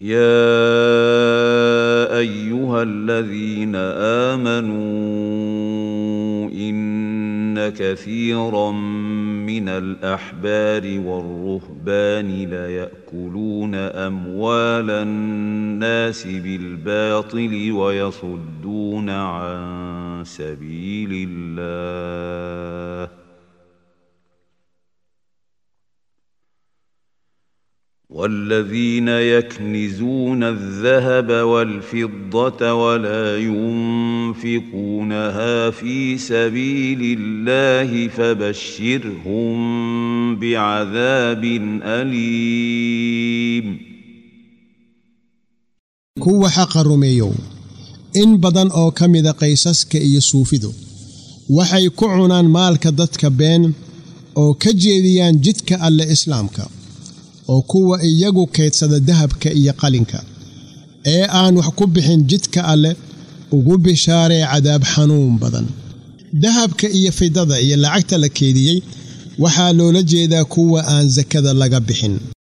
يا ايها الذين امنوا ان كثيرا من الاحبار والرهبان ليأكلون اموال الناس بالباطل ويصدون عن سبيل الله والذين يكنزون الذهب والفضة ولا ينفقونها في سبيل الله فبشرهم بعذاب أليم kuwa xaqa rumeeyow in badan oo ka mida qaysaska iyo suufidu waxay ku cunaan maalka dadka been oo ka jeediyaan jidka alle islaamka oo kuwa iyagu kaydsada dahabka iyo qalinka ee aan wax ku bixin jidka alleh ugu bishaaree cadaab xanuun badan dahabka iyo fidada iyo lacagta la keediyey waxaa loola jeedaa kuwa aan sakada laga bixin